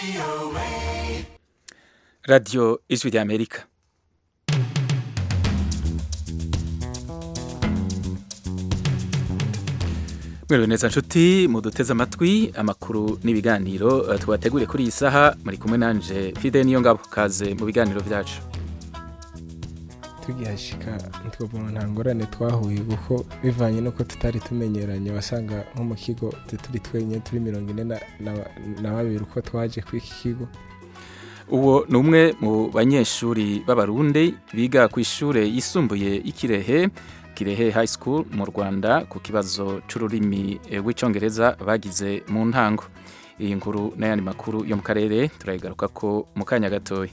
radiyo ijwi ry'amerika mwiriwe neza nshuti muduteze amatwi amakuru n'ibiganiro eh, tubateguriye kuri iyi saha muri kumwe nanje fide niyo ngabo kaze mu biganiro byacu tugihashika ntitwabona nta ngorane twahuye kuko bivanye n'uko tutari tumenyeranye wasanga nko mu kigo turi twenyine turi mirongo ine na- na- na babiri uko twaje kuri iki kigo uwo ni umwe mu banyeshuri b'abarundi biga ku ishure yisumbuye y'ikirehe kirehe high school mu rwanda ku kibazo c'ururimi eh, rw'icongereza bagize mu ntango iyi nkuru n'ayandi makuru yo mu karere turayigaruka ko mu kanya gatoya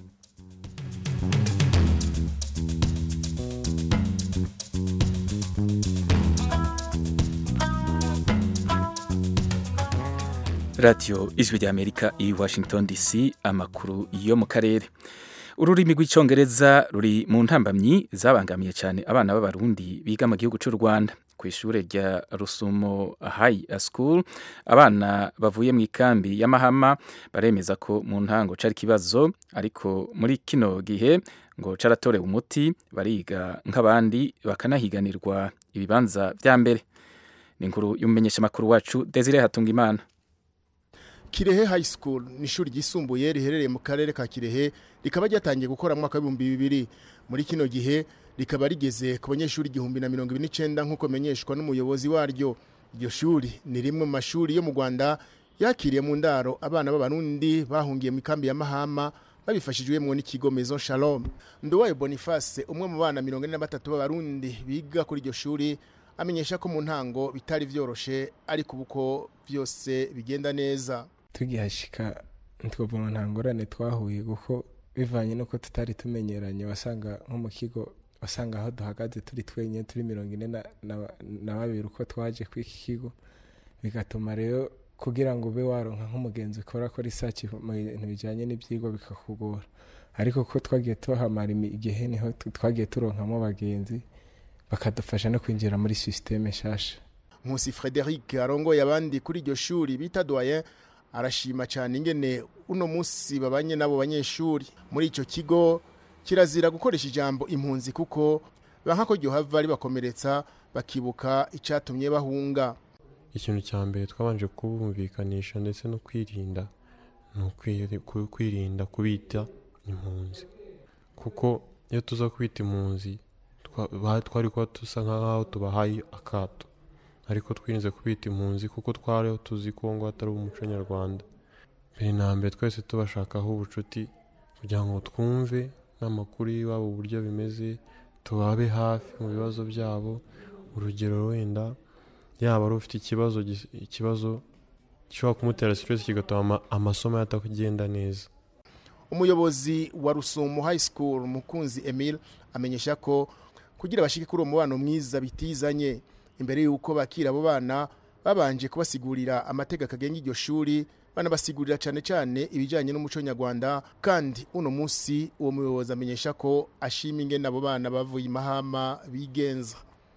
radiyo ijwi ry'amerika i washington dc amakuru yo mu karere ururimi rw'icyongereza ruri mu ntambamyi zabangamiye cyane abana b'abarundi biga mu gihugu cy'u rwanda ku ishuri rya rusumo high school abana bavuye mu ikambi y'amahama baremeza ko mu ntango cari ikibazo ariko muri kino gihe ngo caratorewe umuti bariga nk'abandi bakanahiganirwa ibibanza vya mbere ni inkuru y'umumenyeshamakuru wacu desire hatungimana Kirehe High School ni ishuri ryisumbuye riherereye mu karere ka Kirehe rikaba ryatangiye gukora mu mwaka w'ibihumbi bibiri muri kino gihe rikaba rigeze ku banyeshuri igihumbi na mirongo ibiri n'icenda nk'uko menyeshwa n'umuyobozi waryo iryo shuri ni rimwe mu mashuri yo mu Rwanda yakiriye mu ndaro abana b'abarundi bahungiye mu ikambi ya Mahama babifashijwemo n'ikigo Maison Shalom Nduwayo Boniface umwe mu bana mirongo ine na batatu b'abarundi biga kuri iryo shuri amenyesha ko mu ntango bitari vyoroshe ariko ubu ko byose bigenda neza tugihashika ntitwabona nta ngorane twahuye kuko bivanye n'uko tutari tumenyeranye wasanga nko mu kigo wasanga aho duhagaze turi twenyine turi mirongo ine na- na- na babiri uko twaje kuri iki kigo bigatuma rero kugira ngo ube waronka nk'umugenzi ukora ko research mu bintu bijyanye n'ibyigwa bikakugora ariko ko twagiye tuhamara imi- igihe niho tu- twagiye turonkamo abagenzi bakadufasha no kwinjira muri sisiteme nshasha Nkusi Frederic arongoye abandi kuri iryo shuri bita doyen arashima cyane ingene uno munsi babanye nabo banyeshuri muri ico kigo kirazira gukoresha ijambo impunzi kuko banka ko ryohava ribakomeretsa bakibuka icatumye bahunga ikintu cya mbere twabanje kubumvikanisha ndetse no kwirinda ni ukwiri- ku- kwirinda kubita impunzi kuko iyo tuza kubita impunzi twa- ba- twari kuba dusa nk'aho tubahaye akato ariko twirinze kubita impunzi kuko twari tuzi ko ngo atari umuco nyarwanda mbere na mbere twese tubashakaho ubucuti kugira ngo twumve n'amakuru y'iwabo uburyo bimeze tubabe hafi mu bibazo byabo urugero wenda yaba ari ufite ikibazo gis- ikibazo gishobora kumutera stress kigatuma ama- amasomo ye atagenda neza umuyobozi wa Rusumo High School Mukunzi Emile amenyesha ko kugira bashike kuri uwo mubano mwiza bitizanye imbere y'uko bakira abo bana babanje kubasigurira amategeko agenga iryo shuri banabasigurira cyane cyane ibijyanye n'umuco nyarwanda kandi uno munsi uwo muyobozi amenyesha ko ashima ingene abo bana bavuye imahama bigenza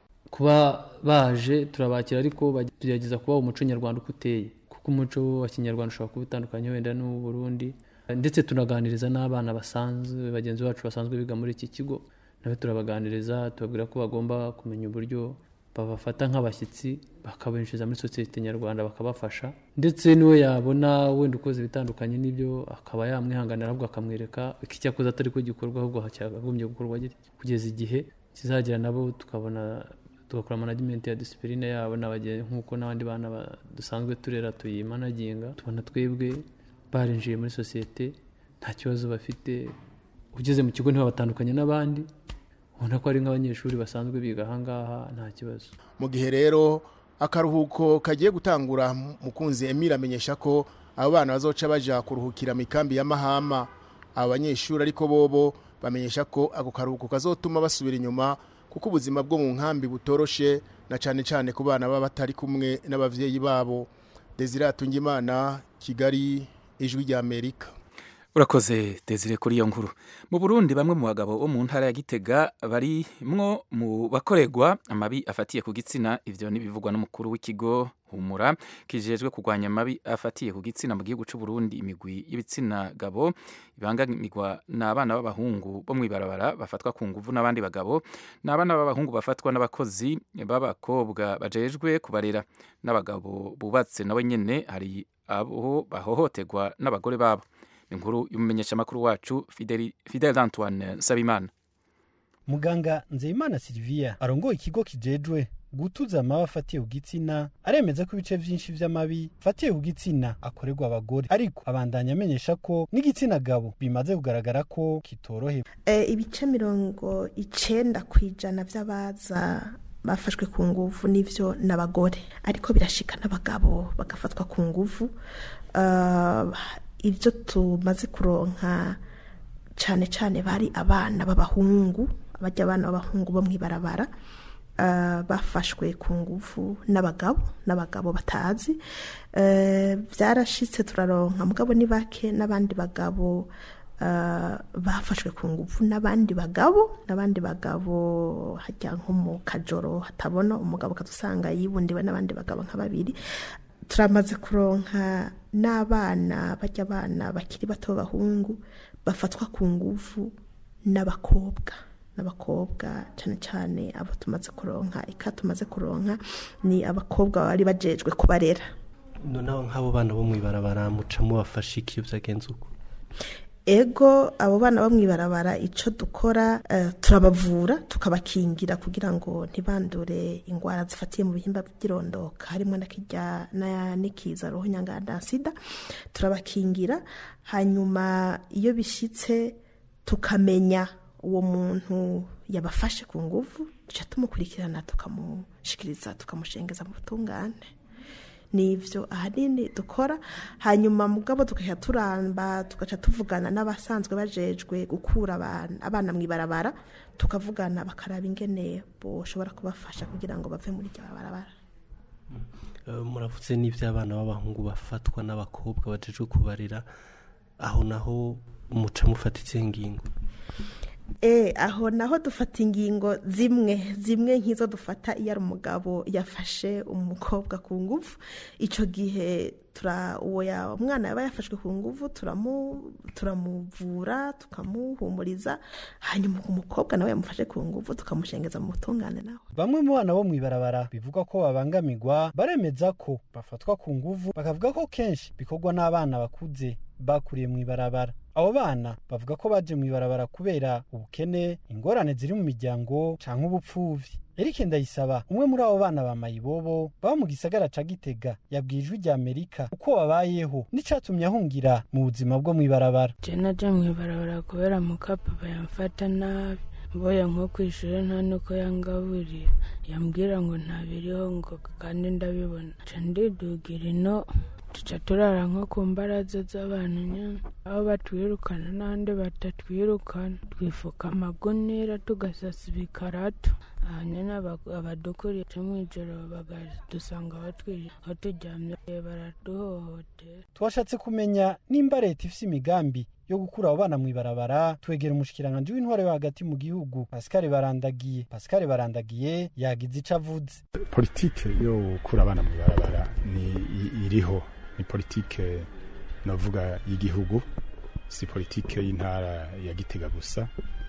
kuba baje turabakira ariko bagerageza kubaha umuco nyarwanda uko uteye kuko umuco wa kinyarwanda ushobora kuba utandukanye wenda n'uw'u Burundi ndetse tunaganiriza n'abana basanzwe bagenzi bacu basanzwe biga muri iki kigo nabo turabaganiriza tubabwira ko bagomba kumenya uburyo babafata nk'abashyitsi bakabinjiza muri sosiyete nyarwanda bakabafasha ndetse n'uwo yabona wenda ukoze ibitandukanye n'ibyo akaba yamwihanganira ahubwo akamwereka iki cyakoze atari ko gikorwa ahubwo cyakagombye gukorwa gitya kugeza igihe kizagera nabo tukabona tugakora management ya disipurine yabo n'abagenzi nk'uko n'abandi bana ba- dusanzwe turera tuyimanaginga tubona twebwe barinjiye muri sosiyete nta kibazo bafite ugeze mu kigo ntibabatandukanye n'abandi ubona ko ari nk'abanyeshuri basanzwe biga ahangaha nta kibazo mu gihe rero akaruhuko kagiye gutangura mukunzi Emile amenyesha ko abo bana bazoca baja kuruhukira mu ikambi ya Mahama abo banyeshuri ariko bobo bamenyesha ko ako karuhuko kazotuma basubira inyuma kuko ubuzima bwo mu nkambi butoroshe na cane cane ku bana baba batari kumwe n'abavyeyi babo Desire Atungimana Kigali ijwi rya Amerika urakoze desire kuri iyo nkuru mu burundi bamwe mu bagabo bo mu ntara ya gitega barimwo mu bakorerwa amabi afatiye ku gitsina ivyo n'ibivugwa n'umukuru w'ikigo humura kijejwe kurwanya amabi afatiye ku gitsina mu gihugu cy'u Burundi imigwi y'ibitsina gabo ibangamirwa n'abana b'abahungu bo mw'ibarabara bafatwa ku nguvu n'abandi bagabo n'abana b'abahungu bafatwa n'abakozi b'abakobwa bajejwe kubarera n'abagabo bubatse nabo nyene hari abo bahohoterwa n'abagore babo inkuru y'umumenyeshamakuru wacu Fidel Antoine Sabimana muganga nzeyimana silivia arongoye ikigo kijejwe gutuza amabi afatiye ku gitsina aremeza ko ibice vyinshi vy'amabi afatiye ku gitsina akorerwa abagore ariko abandanya amenyesha ko n'igitsina gabo bimaze kugaragara ko kitorohewe e, ibice mirongo icenda kw'ijana vy'abaza bafashwe ku nguvu n'ivyo n'abagore ariko birashika n'abagabo bagafatwa ku nguvu uh, ibyo tumaze kuronka cyane cyane bari abana b'abahungu abajya abana b'abahungu bo mw'ibarabara bafashwe ku nguvu n'abagabo n'abagabo batazi byarashitse turaronka mugabo ni bake n'abandi bagabo bafashwe ku nguvu n'abandi bagabo n'abandi bagabo hajya nko mu kajoro hatabona umugabo ukadusanga yibundiwe n'abandi bagabo nka babiri turamaze kuronka n'abana bajya abana bakiri bato b'abahungu bafatwa ku nguvu n'abakobwa n'abakobwa cyane cyane abo tumaze kuronka ika tumaze kuronka ni abakobwa bari bajejwe kubarera noneho nk'abo bana bo mw'ibarabara muca mubafashe iki iyo byagenze uko ego abo bana bo mw'ibarabara icyo dukora turabavura tukabakingira kugira ngo ntibandure indwara zifatiye mu bihimba by'irondoka harimo n'ikiza roho nyanganda sida turabakingira hanyuma iyo bishyitse tukamenya uwo muntu yabafashe ku nguvu duca tumukurikirana tukamushikiriza tukamushengeza mu butungane nivyo ahanini dukora hanyuma mugabo tugaca turamba tugaca tuvugana n'abasanzwe bajejwe gukura abana mw'ibarabara tukavugana bakaraba ingene boshobora kubafasha kugira ngo bave muri iryo barabara muravuze n'iby'abana b'abahungu bafatwa n'abakobwa bajejwe kubarira aho naho muca mufata izihe ngingo e aho naho dufata ingingo zimwe zimwe nk'izo dufata iyo ari umugabo yafashe umukobwa ku nguvu icyo gihe uwo umwana yaba yafashwe ku nguvu turamuvura tukamuhumuriza hanyuma umukobwa nawe yamufashe ku nguvu tukamushengeza mu butungane nawe bamwe mu bana bo mw'ibarabara bivugwa ko babangamirwa baremeza ko bafatwa ku nguvu bakavuga ko kenshi bikorwa n'abana bakuze bakuriye mw'ibarabara abo bana bavuga ko baje mw'ibarabara kubera ubukene ingorane ziri mu miryango canke ubupfuvyi Eric Ndayisaba umwe muri abo bana ba Mayibobo baba mu gisagara ca Gitega yabwiye ijwi rya Amerika uko babayeho n'icatumye ahungira mu buzima bwo mw'ibarabara je naje mw'ibarabara kubera mukapapa yamfata nabi mboye nko kw'ishure nta nuko yangaburira yambwira ngo ntabiriho ngo kandi ndabibona ca ndidugira ino tuca turara nko ku mbaraza z'abantu nyine aho batwirukana n'ahandi batatwirukana twifuka amagunira tugasasa ibikarato hanyuma abadukuriye cyo mu ijoro bakadusanga aho turyamye baraduhohotera twashatse kumenya nimba leta ifise imigambi yo gukura abo bana mw'ibarabara twegera umushikiranganji w'intware yo hagati mu gihugu Pascal Barandagiye Pascal Barandagiye yagize ico avuze politike yo gukura abana mw'ibarabara ni iriho ni politike navuga y'igihugu si politike y'intara ya Gitega gusa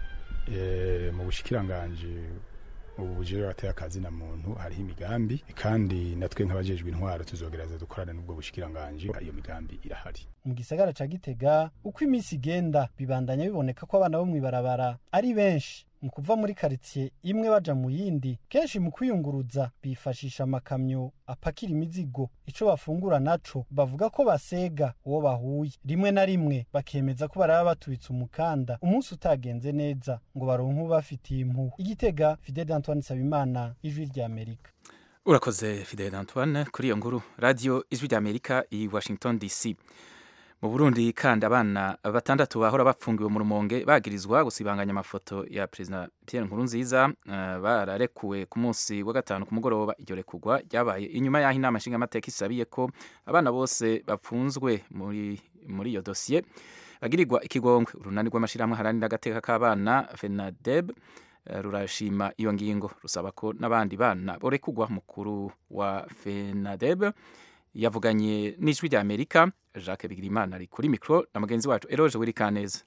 e, mu bushikiranganje ubu bujere bateye akazi na muntu hariho imigambi kandi natwe nk'abajejwe intwaro tuzogereza dukorana n'ubwo bushikiranganje iyo migambi irahari mu gisagara ca Gitega uko iminsi igenda bibandanya biboneka ko abana bo mw'ibarabara ari benshi mu kuva muri karitsiye imwe baja mu yindi kenshi mu kwiyunguruza bifashisha amakamyo apakira imizigo ico bafungura naco bavuga ko basega uwo bahuye rimwe na rimwe bakemeza ko baraba batubitse umukanda umunsi utagenze neza ngo baronke ubafitiye impuhwe igitega Fidel Antoine Sabimana ijwi rya Amerika urakoze Fidel Antoine kuri iyo nkuru radio ijwi rya Amerika i Washington DC mu Burundi kandi abana batandatu bahora bapfungiwe mu rumonge bagirizwa gusibanganya amafoto ya President Pierre Nkurunziza uh, bararekuwe ku munsi wa gatanu ku mugoroba iryo rekugwa ryabaye inyuma y'aho inama nshingamateka isabiye ko abana bose bapfunzwe muri muri iyo dosiye bagirirwa ikigongwe urunani rw'amashirahamwe haranira agateka k'abana FENADEB eh, rurashima iyo ngingo rusaba ko n'abandi bana borekugwa mukuru wa fenadeb yavuganye n'ijwi rya amerika jacques bigirimana ari kuri mikoro na mugenzi wacu eroje wirikaneza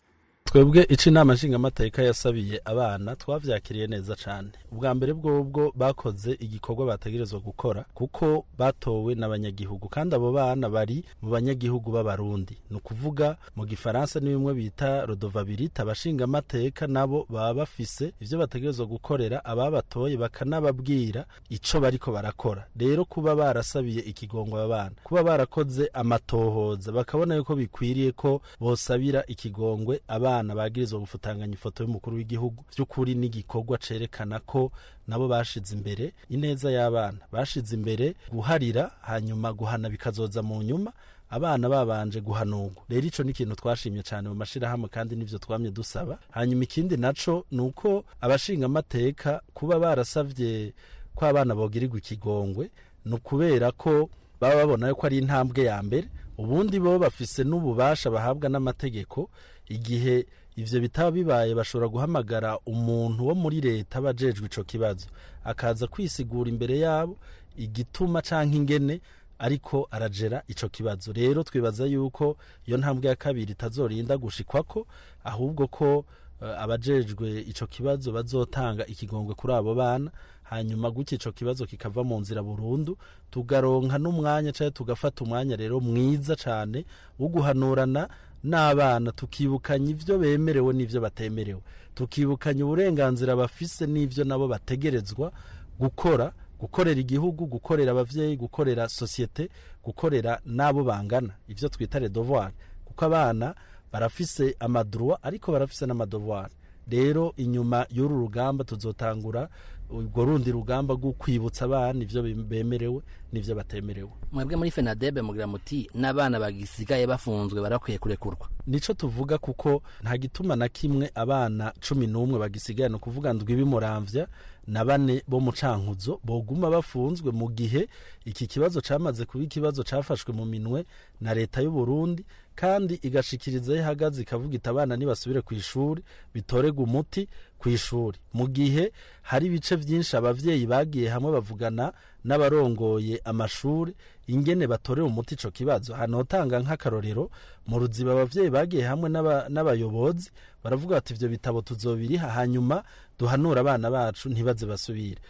twebwe ico inama nshingamateka yasabiye abana twavyakiriye neza cane ubwa mbere bwobwo bakoze igikorwa bategerezwa gukora kuko batowe n'abanyagihugu kandi abo bana bari mu banyagihugu b'abarundi ni ukuvuga mu gifaransa ni bimwe bita rodovabilite abashingamateka nabo baba bafise ivyo bategerezwa gukorera ababatoye bakanababwira ico bariko barakora rero kuba barasabiye ikigongo aba bana kuba barakoze amatohoza bakabona yuko bikwiriye ko bosabira ikigongwe abana abana bagirizwa gufutanganya ifoto y'umukuru w'igihugu by'ukuri n'igikorwa cerekana ko nabo bashize imbere ineza y'abana bashize imbere guharira hanyuma guhana bikazoza mu nyuma abana babanje guhanurwa rero ico ni ikintu twashimye cyane mu mashirahamwe kandi nivyo twamye dusaba hanyuma ikindi naco ni uko abashingamateka kuba barasavye ko abana bogirirwa ikigongwe ni ukubera ko baba babona yuko ari intambwe ya mbere ubundi bo bafise n'ububasha bahabwa n'amategeko igihe ivyo bitaba bibaye bashobora guhamagara umuntu wo muri leta bajejwe ico kibazo akaza kwisigura imbere yabo igituma canke ingene ariko arajera ico kibazo rero twibaza yuko iyo ntambwe ya kabiri itazorinda gushikwako ahubwo ko uh, abajejwe ico kibazo bazotanga ikigongwe kuri abo bana hanyuma gutya ico kibazo kikava mu nzira burundu tugaronka n'umwanya canke tugafata umwanya rero mwiza cane wo guhanurana n'abana tukibukanya ivyo bemerewe n'ivyo batemerewe tukibukanya uburenganzira bafise n'ivyo nabo bategerezwa gukora gukorera igihugu gukorera abavyeyi gukorera sosiyete gukorera n'abo bangana ivyo twita le devoir kuko abana barafise amadroit ariko barafise n'amadevoir rero inyuma y'uru rugamba tuzotangura urwo rundi rugamba rwo kwibutsa abana ivyo bemerewe n'ivyo batemerewe mwebwe muri fenadebe mugira muti n'abana bagisigaye bafunzwe barakwiye kurekurwa nico tuvuga kuko nta gituma na kimwe abana cumi n'umwe bagisigaye ni ukuvuga ndwi bimuramvya na bane bo mu cankuzo boguma bafunzwe mu gihe iki kibazo camaze kuba ikibazo cafashwe mu minwe na leta y'u Burundi kandi igashikiriza aho ihagaze ikavuga iti abana nibasubire ku ishuri bitorega umuti ku ishuri mu gihe hari ibice byinshi abavyeyi bagiye hamwe bavugana n'abarongoye amashuri ingene batorera umuti ico kibazo hanotanga nk'akarorero mu ruziba abavyeyi bagiye hamwe n'abayobozi baravuga bati ivyo bitabo tuzobiriha hanyuma duhanura abana bacu ntibaze basubire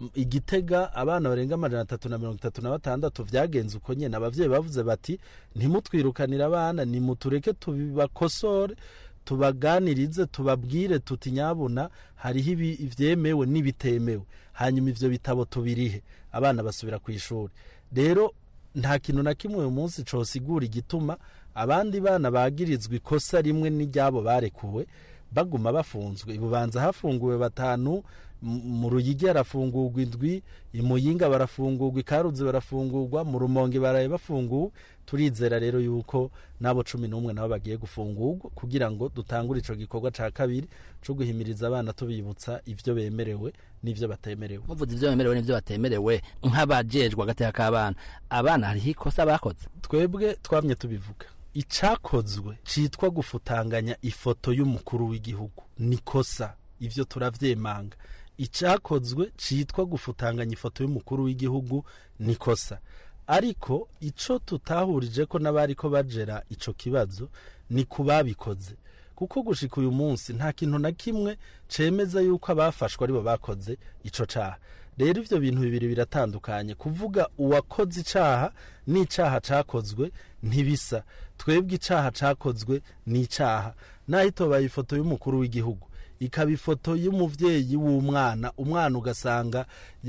igitega abana barenga amajana atatu na mirongo itatu na batandatu vyagenze uko nyene abavyeyi bavuze bati ntimutwirukanire abana nimutureke tubibakosore tubaganirize tubabwire tuti nyabuna hariho ivyemewe n'ibitemewe hanyuma ivyo bitabo tubirihe abana basubira ku ishuri rero nta kintu na kimwe uyu munsi cosigura igituma abandi bana bagirizwa ikosa rimwe n'iryabo barekuwe baguma bafunzwe ibubanza hafunguwe batanu mu ruyigi harafungurwa indwi imuyinga barafungurwa ikaruzi barafungurwa mu rumonge baraye bafunguwe turizera rero yuko n'abo cumi n'umwe nabo bagiye gufungurwa kugira ngo dutangure ico gikorwa ca kabiri co guhimiriza abana tubibutsa ivyo bemerewe n'ivyo batemerewe muvuze ivyo bemerewe n'ivyo batemerewe nk'abajejwe agateka k'abana abana hariho ikosa bakoze twebwe twamye tubivuga icakozwe citwa gufutanganya ifoto y'umukuru w'igihugu nikosa ivyo turavyemanga icakozwe citwa gufutanganya ifoto y'umukuru w'igihugu nikosa ariko ico tutahurije ko n'abariko bajera ico kibazo ni kubabikoze kuko gushika uyu munsi nta kintu na kimwe cemeza yuko abafashwe aribo bakoze ico caha rero ivyo bintu bibiri biratandukanye kuvuga uwakoze icaha n'icaha cakozwe ntibisa twebwe icaha cakozwe ni icaha naho itobaye ifoto y'umukuru w'igihugu ikaba ifoto y'umuvyeyi w'umwana umwana ugasanga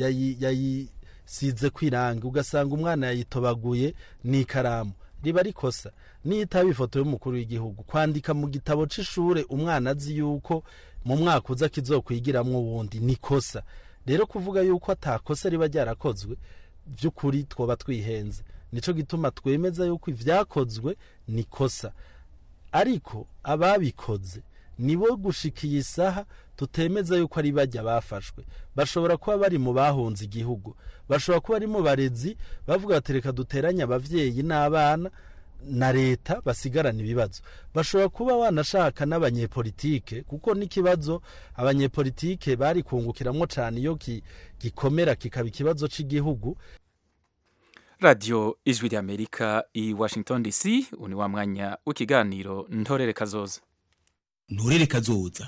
yayisize kwiranga ugasanga umwana yayitobaguye n'ikaramu riba rikosa niyo itaba ifoto y'umukuru w'igihugu kwandika mu gitabo c'ishure umwana azi yuko mu mwaka uza kizokwigiramwo uwundi nikosa rero kuvuga yuko atakosa riba ryarakozwe by'ukuri twoba twihenze nico gituma twemeza yuko ivyakozwe nikosa ariko ababikoze nibo gushikiye isaha tutemeza yuko ari bajya bafashwe bashobora kuba bari mu bahunze igihugu bashobora kuba ari mu barezi bavuga bati reka duteranye abavyeyi n'abana na leta basigarana ibibazo bashobora kuba wanashaka n'abanyepolitike kuko n'ikibazo abanyepolitike bari kungukiramwo cyane iyo gikomera kikaba ikibazo cy'igihugu radiyo ijwi ry'amerika i washington dc ni wa mwanya w'ikiganiro ntorere kazoza ntorere kazoza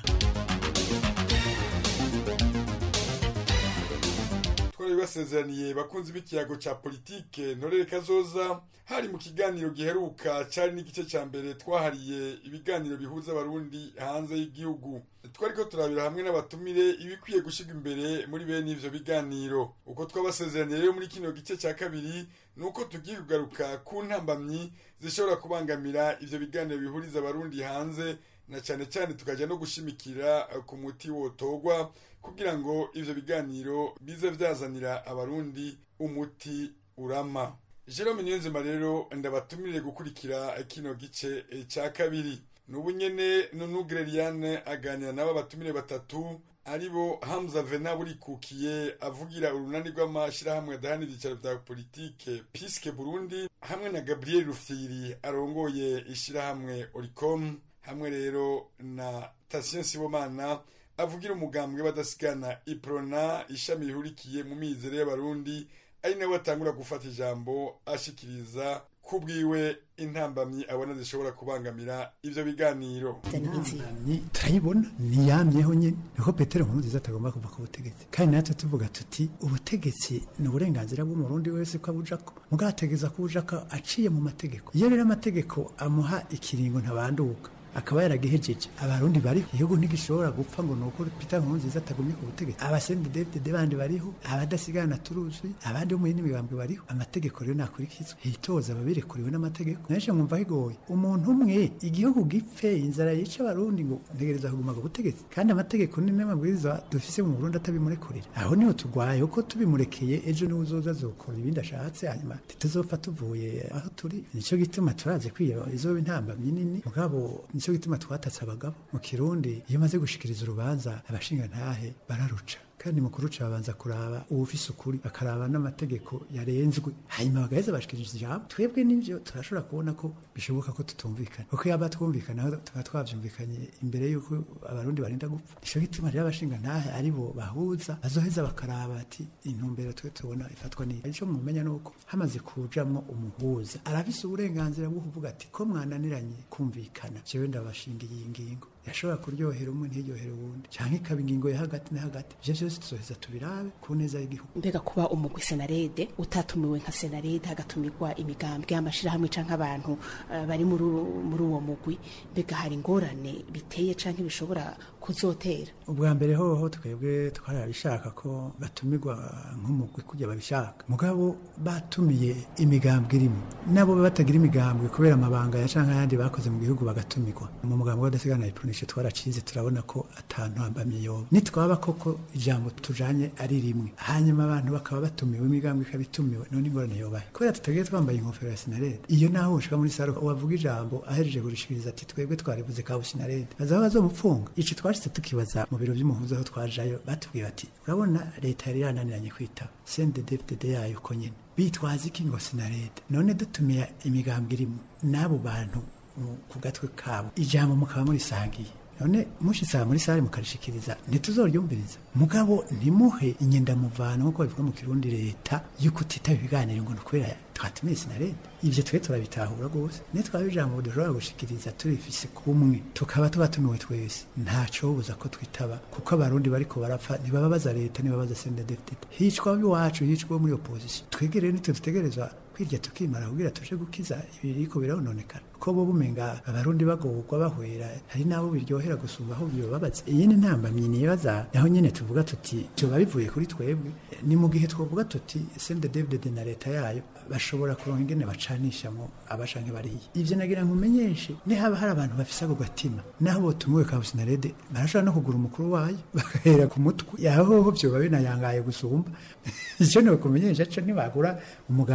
twari basezeraniye bakunzi b'ikiyago cya politike ntorere kazoza hari mu kiganiro giheruka cyari n'igice cya mbere twahariye ibiganiro bihuza abarundi hanze y'igihugu twari ko turabira hamwe n'abatumire ibikwiye gushyirwa imbere muri bene ivyo biganiro uko twabasezeraniye rero muri kino gice cya kabiri ni uko tugiye kugaruka ku ntambamyi zishobora kubangamira ivyo biganiro bihuriza abarundi hanze na cyane cyane tukajya no gushimikira ku muti wotogwa kugira ngo ivyo biganiro bize vyazanira abarundi umuti urama Jerome Niyonzima rero ndabatumire gukurikira kino gice cya kabiri nubu nyene Nunu Greliane aganira nabo batumire batatu aribo Hamza Vena burikukiye avugira urunani rw'amashirahamwe adahanira ibyicaro vya politike Piske Burundi hamwe na Gabriel Rufyiri arongoye ishirahamwe Oricom hamwe rero na Tatien Sibomana avugira umugambwe badasigana Iprona ishami rihurikiye mu mizero y'abarundi ari nawe atangura gufata ijambo ashikiriza kubwiwe intambamyi abona zishobora kubangamira ivyo biganiro turayibona niyamyeho nyine niho petero nkurunziza atagomba kuva ku butegetsi kandi natwe tuvuga tuti ubutegetsi ni uburenganzira bw'umurundi wese ko abujako mugabo ategeza kubujako aciye mu mategeko iyo rero amategeko amuha ikiringo ntabanduka akaba yaragihejeje abarundi bariho igihugu ntigishobora gupfa ngo nuko Peter Nkurunziza atagumye ku butegetsi abasende David bandi bariho abadasigana turuzi abandi bo mu yindi migambwe bariho amategeko rero nakurikizwa hitoza ababirekuriwe n'amategeko naje mwumva higoye umuntu umwe igihugu gipfe inzara yica abarundi ngo ntegereza kuguma ku butegetsi kandi amategeko ni n'amabwiriza dufise mu Burundi atabimurekurira aho niho tugwaye uko tubimurekeye ejo niwe uzoza azokora ibindi ashatse hanyuma tituzopfa tuvuye aho turi nico gituma turaze kwiyo izoba intambamyi nini mugabo nicyo gituma twatatse abagabo mu kirundi iyo umaze gushikiriza urubanza abashinga ntahe bararuca kandi mu kuruca babanza kuraba uwufise ukuri bakaraba n'amategeko yarenzwe hanyuma bagaheza bashikiriza ijambo twebwe n'ivyo turashobora kubona ko bishoboka ko tutumvikana kuko yaba twumvikana tuba twavyumvikanye imbere y'uko abarundi barinda gupfa nico gituma rero abashinga ntahe ari bo bahuza bazoheza bakaraba ati intumbero twe tubona ifatwa n'iyi ico mumenya nuko hamaze kujamwo umuhuza arafise uburenganzira bwo kuvuga ati ko mwananiranye kumvikana jewe ndabashingiye iyi ngingo yashobora kuryohera umwe ntiryohere uwundi cyangwa ikaba ingingo ya hagati na hagati ivyo vyose tuzoheza tubirabe ku neza y'igihugu mbega kuba umugwi senarede utatumiwe nka senarede hagatumirwa imigambwe y'amashirahamwe canke abantu uh, bari muri uwo mugwi mbega hari ingorane biteye canke bishobora kuzotera ubwa mbere hoho twebwe twarabishaka ko batumirwa nk'umugwi kujya babishaka mugabo batumiye imigambwe irimo nabo batagira imigambwe kubera amabanga ya canke ayandi bakoze mu gihugu bagatumirwa mu mugambwe w'adasigana ipronishe twaracize turabona ko atantu hambamye yoba nitwaba koko ijambo tujanye ari rimwe hanyuma abantu bakaba batumiwe imigambwe ikaba itumiwe none ingorane yobaye kubera tutagiye twambaye inkofero ya sinarede iyo naho ushika muri saro wavuga ijambo ahejeje kurishikiriza ati twebwe twarivuze ka sinarede baza bazomupfunga ico twashitse tukibaza mu biro vy'umuhuza aho twajayo batubwiye bati urabona leta yari yananiranye kwitaba CNDD-FDD yayo uko nyene bitwaza iki ngo sinarede none dutumiye imigambwe irimo n'abo bantu ku gatwe kabo ijambo mukaba murisangiye none mushitsa muri sare mukarishikiriza ntituzoryumviriza mugabo ntimuhe inyendamuvano nk'uko bivuga mu kirundi leta yuko utitaba ibiganiro ngo nukwera twatumiye sinarede ivyo twe turabitahura rwose nitwaba ijambo dushobora gushikiriza turifise kumwe tukaba tubatumiwe twese ntacobuza ko twitaba kuko abarundi bariko barapfa ntibababaza leta ntibabaza CNDD-FDD hicwa iwacu hicwa muri opposition twegere nitwe dutegerezwa kwirya tukimara kugira tuje gukiza ibiriko birononekana ko bo bumenga abarundi bagorwa bahwera hari nabo biryohera gusumba aho bibabaza iyi ni ntambamyi nibaza naho nyene tuvuga tuti cyoba bivuye kuri twebwe ni mu gihe twovuga tuti CNDD-FDD na leta yayo bashobora kuronka ingene bacanishamo abashanke bariya ivyo nagira nkumenyeshe ni haba hari abantu bafise ako gatima naho botumiwe ka sinarede barashobora no kugura umukuru wayo bagahera ku mutwe yahoho vyoba binayangaye gusumba ico ni kumenyesha co ntibagura umugambwe kanaka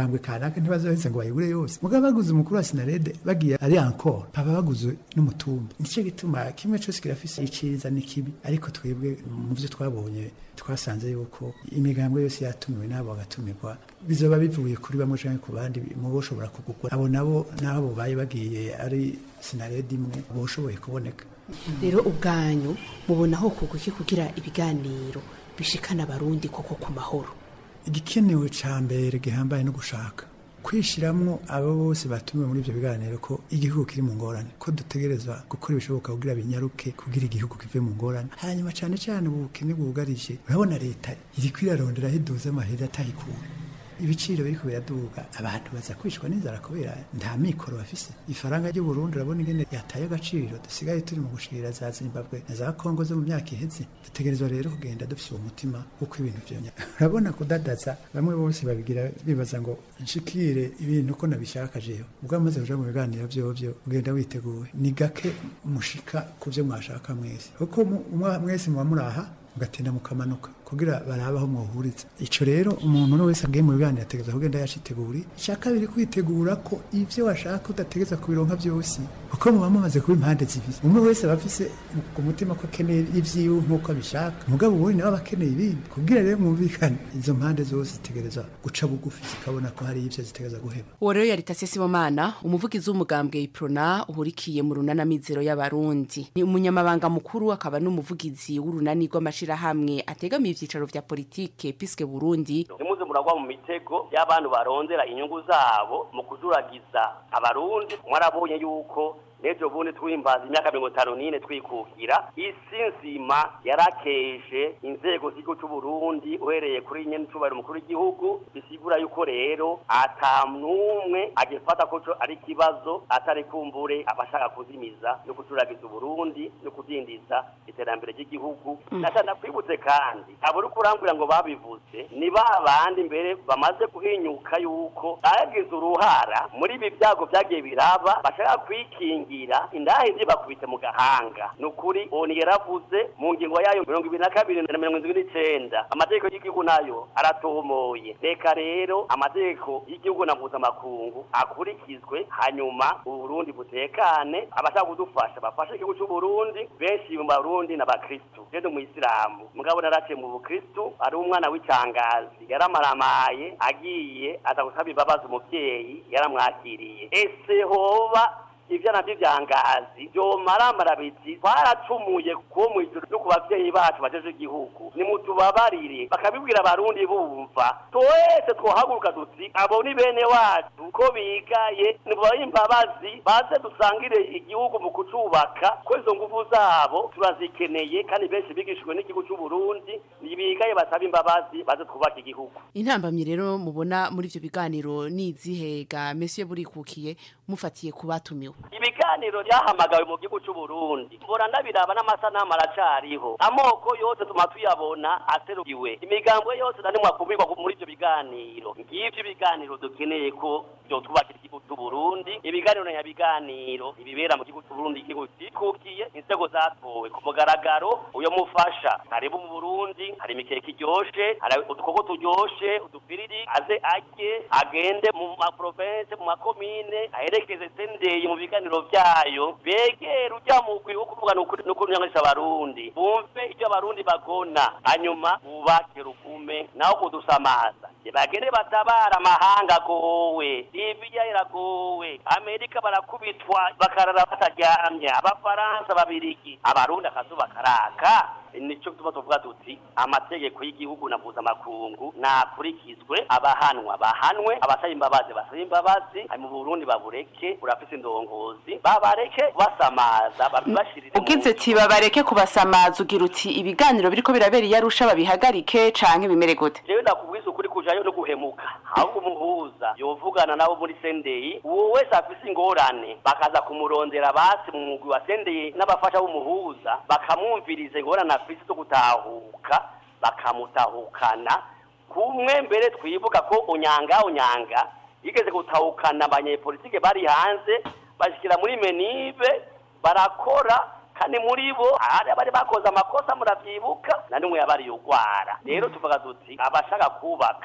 bayishaka ntibazoheze ngo bayibure yose mugabo baguze umukuru wa sinarede bagiye ari encore baba baguze n'umutumba nicyo gituma kimwe cyose kirafise iciza n'ikibi ariko twebwe mu byo twabonye twasanze yuko imigambwe yose yatumiwe n'abo bagatumirwa bizoba bivuye kuri bamwe canke ku bandi mu boshobora kugugwa abo nabo n'abo baye bagiye ari sinarede imwe boshoboye kuboneka rero ubwanyu mubonaho kuguki kugira ibiganiro bishikana abarundi koko ku mahoro igikenewe ca mbere gihambaye no gushaka kwishiramwo abo bose batumiwe muri ivyo biganiro ko igihugu kiri mu ngorane ko dutegerezwa gukora ibishoboka kugira binyaruke kugira igihugu kive mu ngorane hanyuma cane cane ubu bukene bwugarije urabona leta iriko irarondera aho iduza amahera atayikura ibiciro biriko biraduga abantu baza kwicwa n'inzara kubera nta mikoro bafise ifaranga ry'u Burundi urabona ingene yataye agaciro dusigaye turi mu gushirira za Zimbabwe na za Kongo zo mu myaka iheze dutegerezwa rero kugenda dufise uwo mutima uko ibintu vyonya urabona kudadaza bamwe bose babigira bibaza ngo nshikire ibintu ko nabishaka jewe ubwo amaze kuja mu biganiro vyovyo ugenda witeguye ni gake mushika ku vyo mwashaka mwese kuko mu- mwa- mwese muba muraha mugatinda mukamanuka kugira barabe aho mwohuriza ico rero umuntu no wese agiye mu biganiro ategereza kugenda yaciteguri icya kabiri kwitegura ko ivyo washaka udategereza kubironka vyose kuko muba mumaze kuba impande zibiri umwe wese aba afise ku mutima ko akeneye ivyiwe nk'uko abishaka mugabo ubundi nawe aba akeneye ibindi kugira rero mwumvikane izo mpande zose zitegereza guca bugufi zikabona ko hari ivyo zitegereza guheba uwo rero yari Tasesi Sibomana umuvugizi w'umugambwe Iprona uhurikiye mu runana mizero y'abarundi ni umunyamabanga mukuru akaba n'umuvugizi w'urunani rw'amashirahamwe ategamiye ivyicaro vya politike piske Burundi nimuze muragwa mu mitego y'abantu barondera inyungu zabo mu kujuragiza abarundi mwarabonye yuko n'ejo bundi twimbaza imyaka mirongo itanu n'ine twikukira isi nzima yarakeje inzego z'igihugu c'uburundi uhereye kuri nyene icubahiro umukuru w'igihugu bisigura yuko rero ata n'umwe agifata ko co ari ikibazo atari kumbure abashaka kuzimiza no kujuragiza uburundi no kudindiza iterambere ry'igihugu natana kwibutse kandi aburi kurambwira ngo babivuze ni ba bandi mbere bamaze guhinyuka yuko bagize uruhara muri ibi byago byagiye biraba bashaka kwikingira indahe zibakubite mu gahanga ni ukuri oni yaravuze mu ngingo yayo mirongo ibiri na kabiri na mirongo indwi n'icenda amategeko y'igihugu nayo aratomoye reka rero amategeko y'igihugu na mpuzamakungu akurikizwe hanyuma uburundi butekane abashaka kudufasha bafashe igihugu c'uburundi benshi mu barundi n'abakristu je ndi umuyisilamu mugabo naraciye mu bukristu ari umwana w'icangazi yaramaramaye agiye aza gusaba imbabazi umuvyeyi yaramwakiriye ese hoba ivyo navyo vyangazi vyomaramara biti twaracumuye kuwo mw'ijuru no ku bavyeyi bacu bajeje igihugu nimutubabarire bakabibwira abarundi bumva twese twohaguruka duti abo ni bene wacu ko bigaye nibubahe imbabazi baze dusangire igihugu mu kucubaka ko izo nguvu zabo turazikeneye kandi benshi bigishijwe n'igihugu c'uburundi nibigaye basaba imbabazi baze twubake igihugu intambamye rero mubona muri ivyo biganiro nizihega Monsieur burikukiye mufatiye ku batumiwe ibiganiro byahamagawe mu gihugu c'uburundi mbona ndabiraba n'amasanamu aracariho amoko yose tuma tuyabona aserukiwe imigambwe yose nani mwakumirwa muri ivyo biganiro ngivyo ibiganiro dukeneye ko vyotwubakira igihugu c'uburundi ibiganiro na nyabiganiro ibibera mu gihugu c'uburundi igihugu cikukiye inzego zatowe ku mugaragaro uyo mufasha karibu mu burundi hari imikeke iryoshe hari udukoko turyoshe udupiriri aze arye agende mu maprovense mu makomine aherekeze sendeye mu biganiro vyayo begera ujya mu kwi wo kuvuga no kunyangisha abarundi bumve ivyo abarundi bagona hanyuma bubake rukume naho kudusamaza bagende batabara amahanga agowe libiya iragowe amerika barakubitwa bakarara bataryamye abafaransa babirigi abarundi akazuba karaka nico tuba tuvuga tuti amategeko y'igihugu na mpuzamakungu nakurikizwe abahanwa bahanwe abasaba imbabazi basaba imbabazi mu burundi babureke burafise indongozi babareke basamaza babibashirire ugize ati babareke kubasamaza ugira uti ibiganiro biriko birabera iyo arusha babihagarike canke bimere gute jewe ndakubwiza ukuri kujayo no guhemuka ahubwo umuhuza yovugana nabo muri sendeyi uwo wese afise ingorane bakaza kumurondera basi mu mugwi wa sendeyi n'abafasha b'umuhuza bakamwumviriza ingorane afise zo gutahuka bakamutahukana kumwe mbere twibuka ko unyanga unyanga yigeze gutahukana abanyepolitike bari hanze bashikira muri menive barakora kandi muri bo hari abari bakoze amakosa muravyibuka na nimwe yabari yugwara rero tuvuga tuti abashaka kubaka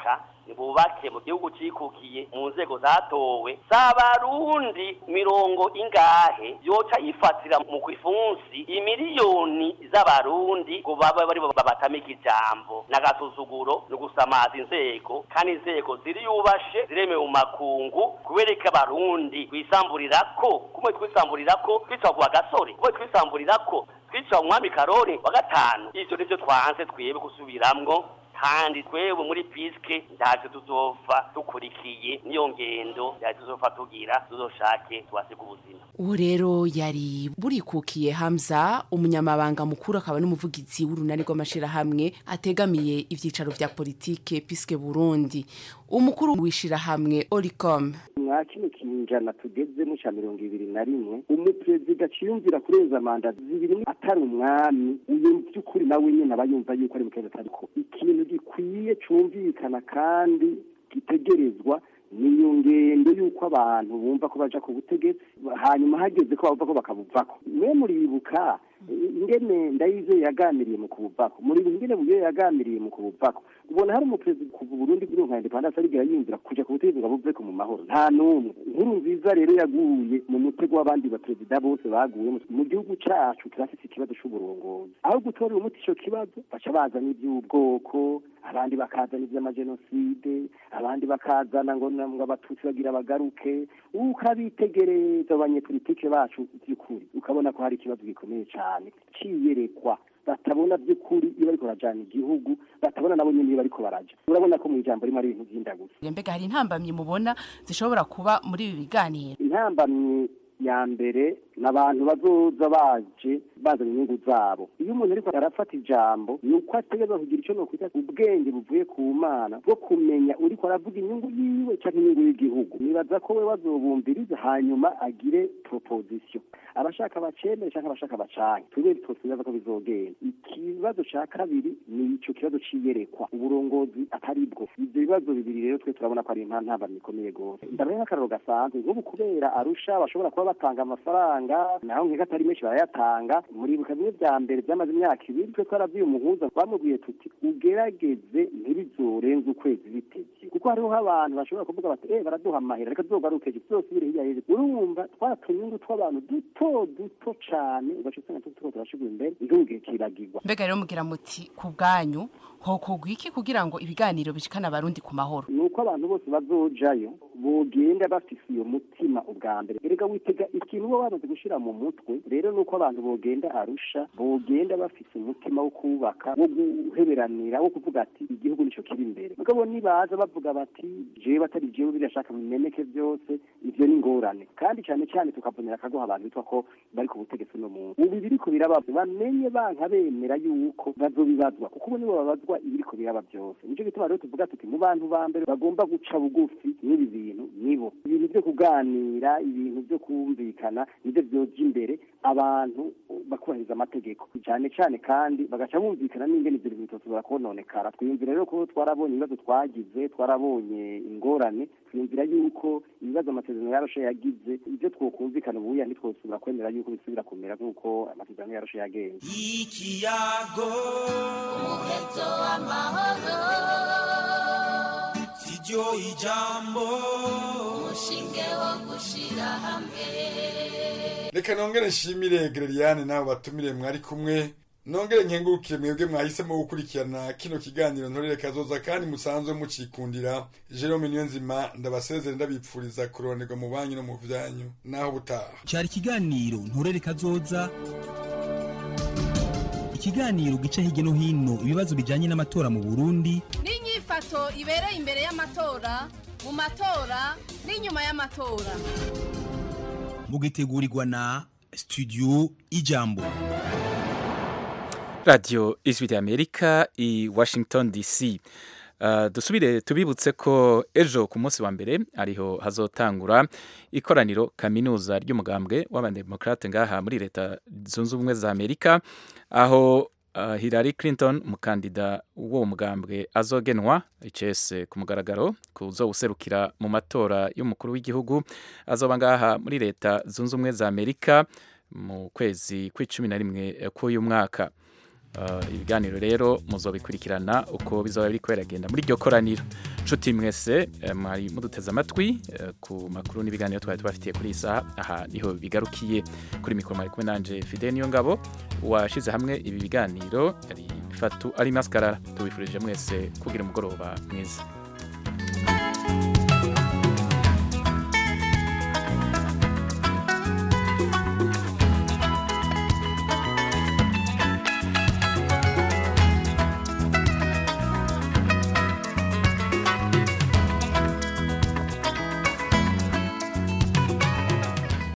bubake mu gihugu cikukiye mu nzego zatowe z'abarundi mirongo ingahe yoca yifatira mu kwifunsi imiliyoni z'abarundi ngo babe bari babatamika ijambo n'agasuzuguro no gusamaza inzego kandi inzego ziri yubashe ziremewe mu makungu kubereka abarundi twisamburira ko kumwe twisamburira ko twica ku bagasore kumwe twisamburira ko twica umwami karori wa gatanu ivyo nivyo twanze twebe gusubiramwo kandi twewe muri piske ntacyo tuzova dukurikiye niyo ngendo yaje tuzova tugira tuzoshake twasiga ubuzima uwo rero yari burikukiye hamza umunyamabanga mukuru akaba n'umuvugizi w'urunani rw'amashirahamwe ategamiye ivyicaro vya politike piske burundi umukuru w'ishirahamwe oricom mwa kino kinjana tugezemo ca mirongo ibiri na rimwe umuperezida aciyumvira kurenza manda zibiri atari umwami uyu by'ukuri nawe nyene aba yumva yuko ari mukeza atariko ikintu gikwiye cumvikana kandi gitegerezwa niyo ngendo y'uko abantu bumva ko baja ku butegetsi hanyuma hageze ko bavuga ko bakabuvako mwe muribuka ingene ndayize yaganiriye mu kubuvako muribuka ingene buyo yaganiriye mu kubuvako ubona hari umuperezida kuva Burundi buri nka independence arigera yinjira kuja ku butegetsi ngo buveko mu mahoro nta numwe inkuru nziza rero yaguye mu mutego w'abandi baperezida bose baguye mu gihugu cacu kirafise ikibazo c'uburongozi aho gutorera umuti ico kibazo baca bazana ivy'ubwoko abandi bakazana ivy'amajenoside abandi bakazana ngo ngo abatutsi bagira bagaruke ukabitegereza abanyepolitike bacu by'ukuri ukabona ko hari ikibazo gikomeye cyane ciyerekwa batabona by'ukuri iyo bariko barajana igihugu batabona nabo nyene iyo bariko baraja urabona ko mu ijambo rimwe ari ibintu vy'indagusa mbega hari intambamyi mubona zishobora kuba muri ibi biganiro intambamyi ya mbere ni abantu bazoza baje bazana inyungu zabo iyo umuntu ariko arafata ijambo ni uko ategereza kugira icyo nokwita ubwenge buvuye ku mana bwo kumenya uriko aravuga inyungu yiwe cyangwa inyungu y'igihugu nibaza ko we bazobumbiriza hanyuma agire proposition abashaka bacemere cyangwa abashaka bacanke twebwe twosibaza ko bizogenda ikibazo ca kabiri ni ico kibazo ciyerekwa uburongozi atari bwo ivyo bibazo bibiri rero twe turabona ko ari intambamyi ikomeye gose ndabaye nk'akararo gasanzwe nk'ubu kubera arusha bashobora kuba batanga amafaranga naho nkeka atari menshi barayatanga muribuka bimwe vya mbere vyamaze imyaka ibiri twe twaravyiye umuhuza bamubwiye tuti ugerageze ntibizorenze ukwezi bitevye kuko hariho abantu bashobora kuvuga bati eh baraduha amahera reka tuzogaruke tuzosubire hirya hirya urumva twatunyungu tw'abantu duto duto cane ugaca usanga tuko turashigura imbere igihugu kiragirwa mbega rero mugira muti ku bwanyu hokorwa iki kugira ngo ibiganiro bishikane abarundi ku mahoro ni uko abantu bose bazojayo bogenda bafise iyo mutima ubwa mbere erega witega ikintu bo bamaze gushira mu mutwe rero ni uko abantu bogenda arusha bogenda bafise umutima wo kubaka wo guheberanira wo kuvuga ati igihugu nico kiri imbere mugabo nibaza bavuga bati jewe atari jewe birashaka bimeneke byose ivyo ni ingorane kandi cyane cyane tukavunira akagoha abantu bitwa ko bari ku butegetsi no muntu ubu biriko biraba bamenye banka bemera yuko bazobibazwa kuko ubu nibo babazwa ibiriko biraba byose nico gituma rero tuvuga tuti mu bantu ba mbere bagomba guca bugufi n'ibi bintu nibo ibintu byo kuganira ibintu byo kumvikana nivyo vyoja imbere abantu bakubahiriza amategeko cyane cyane kandi bagaca bumvikana n'ingene ivyo bintu bitozobora kononekara twiyumvira rero ko twarabonye ibibazo twagize twarabonye ingorane twiyumvira yuko ibibazo amasezerano yaroshe yagize ibyo twokumvikana ubuya ntitwosubira kwemera yuko bisubira kumera nk'uko amasezerano yaroshe yagenze ikiyago umuheto w'amahoro siryo ijambo umushinge wo gushira hamwe reka nongere nshimire Gereriane nabo batumire mwari kumwe nongere nkengurukire mwebwe mwahisemo gukurikirana kino kiganiro ntorere kazoza kandi musanzwe mucikundira Jerome Niyonzima ndabasezere ndabipfuriza kuronerwa mu banyu no mu vyanyu naho butaha cyari ikiganiro ntorere kazoza ikiganiro gica hirya no hino ibibazo bijyanye n'amatora mu Burundi n'inyifato ibereye imbere y'amatora mu matora n'inyuma y'amatora mugitegurirwa na studio ijambo radiyo ijwi ry'amerika i washington dc Uh, dusubire tubibutse ko ejo ku munsi wa mbere ariho hazotangura ikoraniro kaminuza ry'umugambwe w'abademokrate ngaha muri leta zunze ubumwe za amerika aho uh, Hillary Clinton umukandida w'uwo mugambwe azogenwa icese ku mugaragaro kuzowuserukira mu matora y'umukuru w'igihugu azoba ngaha muri leta zunze ubumwe za amerika mu kwezi kw'icumi na rimwe k'uyu mwaka Uh, ibiganiro rero muzobikurikirana uko bizoba biri kweragenda muri iryo koraniro nshuti mwese eh, mwari muduteze amatwi eh, ku makuru n'ibiganiro twari tubafitiye kuri iyi saha aha niho bigarukiye kuri mikoro mwari kumwe nanje fide niyo ngabo washize hamwe ibi biganiro yari fatu ari maskarara tubifurije mwese kugira umugoroba mwiza